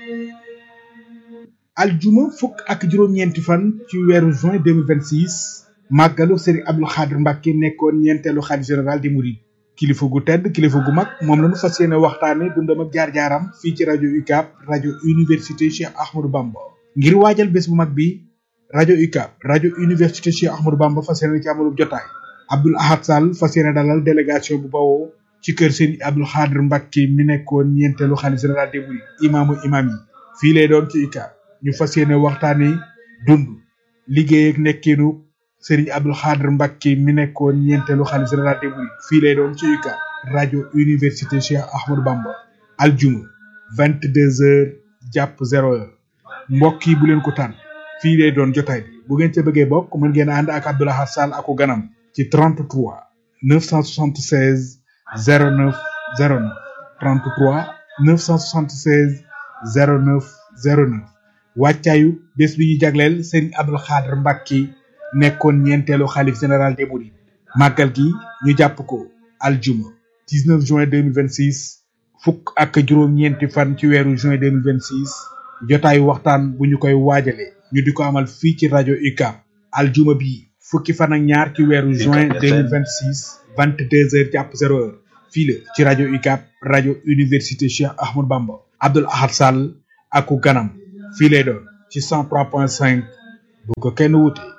aljuma fukk ak juróom-ñeenti fan ci weeru juin 2026 màggalu Serigne Abdou Khadr Mbacke nekkoon ñeenteelu xalif général di Mouride kilifa gu tedd kilifa gu mag moom la ñu fas yéene waxtaane dundam ak jaar-jaaram fii ci rajo UCAB rajo université Cheikh Ahmadou Bamba ngir waajal bés bu mag bi rajo UCAB rajo université Cheikh Ahmadou Bamba fas yéene ci amalub jotaay Abdoul Ahad Sall fas yéene dalal délégation bu bawoo ci kër Serigne Abdou Khadr Mbacke mi nekkoon ñeenteelu xalif général di Mouride imaamu imaam yi fii lay doon ci UCAB ñu fas yéene waxtaane dund liggéey ak nekkiinu Serigne Abdou Khadr Mbacke mi nekkoon ñeenteelu xalif général des mourides fii lay doon ci UCAB rajo université Cheikh Ahmadou Bamba aljuma vingt deux heures jàpp zéro heure mbokk yi bu leen ko tànn fii lay doon jotaay bi bu ngeen ca bëggee bokk mën ngeen ànd ak Abdou Lahad Sall aku ganam ci 33 976 09 09 33 976 09 09 wàccaayu bés bi ñu jagleel Serigne Abdou Khadr Mbacke nekkoon ñeenteelu xalif général des mourides màggal gi ñu jàpp ko aljuma 19 juin 2026 fukk ak juróom-ñeenti fan ci weeru juin 2026 jotaayu waxtaan bu ñu koy waajale ñu di ko amal fii ci rajo UCAB aljuma bi fukki fan ak ñaar ci weeru juin 2026 22 heures jàpp 0 heure fii la ci rajo UCAB rajo université Cheikh Ahmadou Bamba Abdoul Ahad Sall aku ganam fii lay doon ci 103.5 bu ko kenn wute